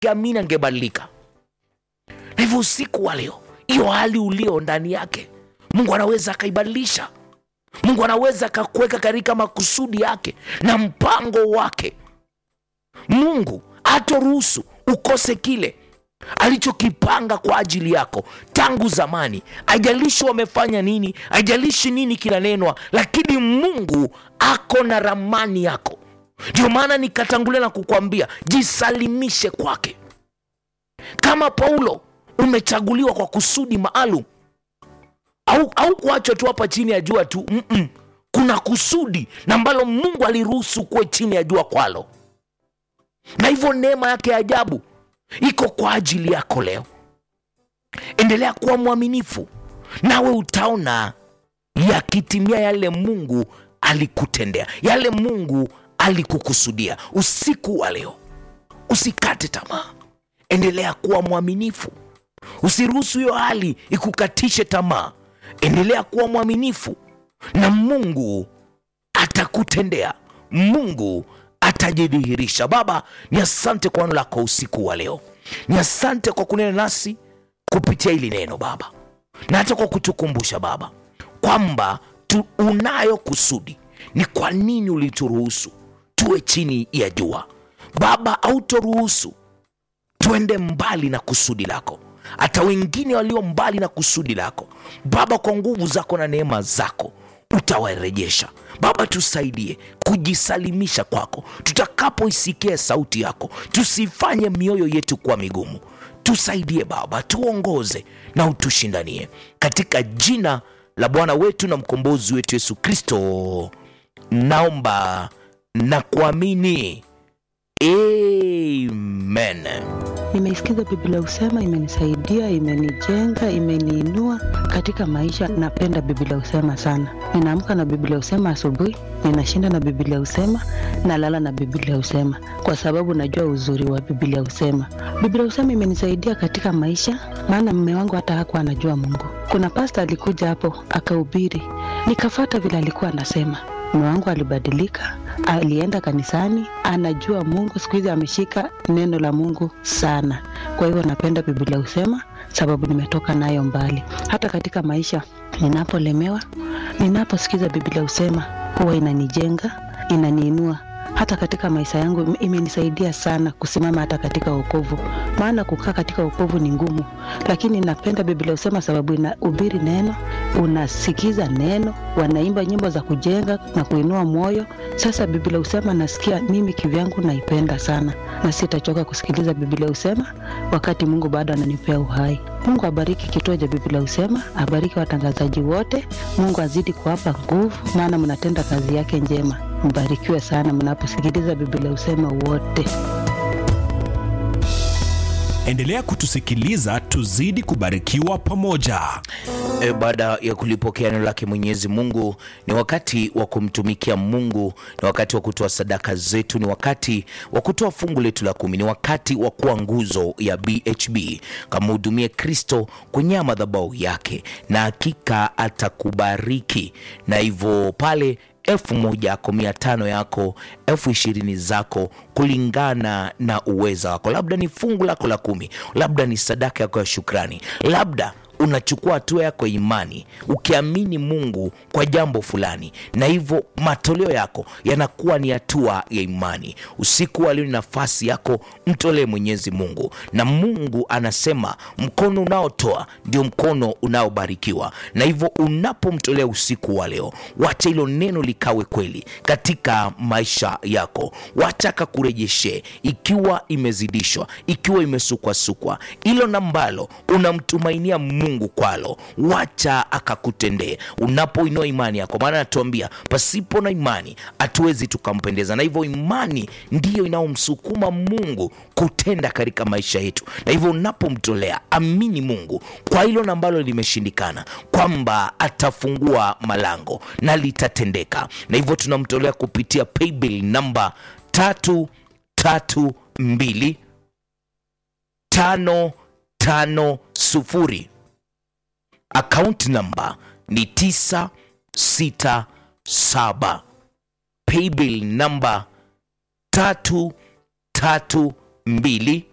angeamini angebadilika. Na hivyo usiku wa leo, hiyo hali ulio ndani yake, Mungu anaweza akaibadilisha. Mungu anaweza akakuweka katika makusudi yake na mpango wake. Mungu hatoruhusu ukose kile alichokipanga kwa ajili yako tangu zamani. Haijalishi wamefanya nini, haijalishi nini kinanenwa, lakini Mungu ako na ramani yako. Ndio maana nikatangulia na kukwambia jisalimishe kwake. Kama Paulo umechaguliwa kwa kusudi maalum, au, au kuachwa tu hapa chini ya jua tu Mm-mm. Kuna kusudi na ambalo Mungu aliruhusu kuwe chini ya jua kwalo, na hivyo neema yake ya ajabu iko kwa ajili yako leo. Endelea kuwa mwaminifu, nawe utaona yakitimia yale Mungu alikutendea, yale Mungu alikukusudia. Usiku wa leo usikate tamaa, endelea kuwa mwaminifu, usiruhusu hiyo hali ikukatishe tamaa. Endelea kuwa mwaminifu na Mungu atakutendea, Mungu atajidhihirisha. Baba, ni asante kwa neno lako usiku wa leo, ni asante kwa kunena nasi kupitia hili neno Baba, na hata kwa kutukumbusha Baba kwamba tu unayo kusudi. Ni kwa nini ulituruhusu tuwe chini ya jua Baba? Hautoruhusu tuende mbali na kusudi lako, hata wengine walio mbali na kusudi lako Baba, kwa nguvu zako na neema zako utawarejesha Baba. Tusaidie kujisalimisha kwako tutakapoisikia sauti yako, tusifanye mioyo yetu kuwa migumu. Tusaidie Baba, tuongoze na utushindanie, katika jina la Bwana wetu na mkombozi wetu Yesu Kristo naomba na kuamini, amen. Nimeisikiza Biblia Husema, imenisaidia, imenijenga, imeniinua katika maisha. Napenda Biblia Husema sana. Ninaamka na Biblia Husema asubuhi, ninashinda na Biblia Husema, nalala na Biblia Husema kwa sababu najua uzuri wa Biblia Husema. Biblia Husema imenisaidia katika maisha, maana mume wangu hata hakuwa anajua Mungu. Kuna pasta alikuja hapo akahubiri, nikafata vile alikuwa anasema mume wangu alibadilika, alienda kanisani, anajua Mungu. Siku hizi ameshika neno la Mungu sana. Kwa hivyo napenda Biblia Husema sababu nimetoka nayo mbali. Hata katika maisha ninapolemewa, ninaposikiza Biblia Husema huwa inanijenga, inaniinua hata katika maisha yangu imenisaidia sana kusimama hata katika wokovu, maana kukaa katika wokovu ni ngumu, lakini napenda Biblia Husema sababu inahubiri neno, unasikiza neno, wanaimba nyimbo za kujenga na kuinua moyo. Sasa Biblia Husema nasikia mimi kivyangu naipenda sana, na sitachoka kusikiliza Biblia Husema wakati Mungu bado ananipea uhai. Mungu abariki kituo cha Biblia Husema, abariki watangazaji wote. Mungu azidi kuwapa nguvu, maana mnatenda kazi yake njema. Mbarikiwe sana mnaposikiliza Biblia Husema wote. Endelea kutusikiliza, tuzidi kubarikiwa pamoja. E, baada ya kulipokea neno lake Mwenyezi Mungu, ni wakati wa kumtumikia Mungu, ni wakati wa kutoa sadaka zetu, ni wakati wa kutoa fungu letu la kumi, ni wakati wa kuwa nguzo ya BHB. Kamhudumie Kristo kwenye madhabahu yake, na hakika atakubariki. Na hivyo pale elfu moja yako mia tano yako elfu ishirini zako kulingana na uweza wako, labda ni fungu lako la kumi, labda ni sadaka yako ya shukrani, labda unachukua hatua yako ya imani ukiamini Mungu kwa jambo fulani, na hivyo matoleo yako yanakuwa ni hatua ya imani. Usiku wa leo ni nafasi yako, mtolee Mwenyezi Mungu, na Mungu anasema mkono unaotoa ndio mkono unaobarikiwa. Na hivyo unapomtolea usiku wa leo, wacha hilo neno likawe kweli katika maisha yako, wacha akakurejeshe ikiwa imezidishwa, ikiwa imesukwasukwa, hilo nambalo unamtumainia Mungu kwalo, wacha akakutendee unapoinua imani yako, maana anatuambia pasipo na imani hatuwezi tukampendeza. Na hivyo imani ndiyo inayomsukuma Mungu kutenda katika maisha yetu. Na hivyo unapomtolea, amini Mungu kwa hilo na ambalo limeshindikana, kwamba atafungua malango na litatendeka. Na hivyo tunamtolea kupitia paybill namba tatu tatu mbili tano tano sufuri akaunti namba ni 967 paybill namba 332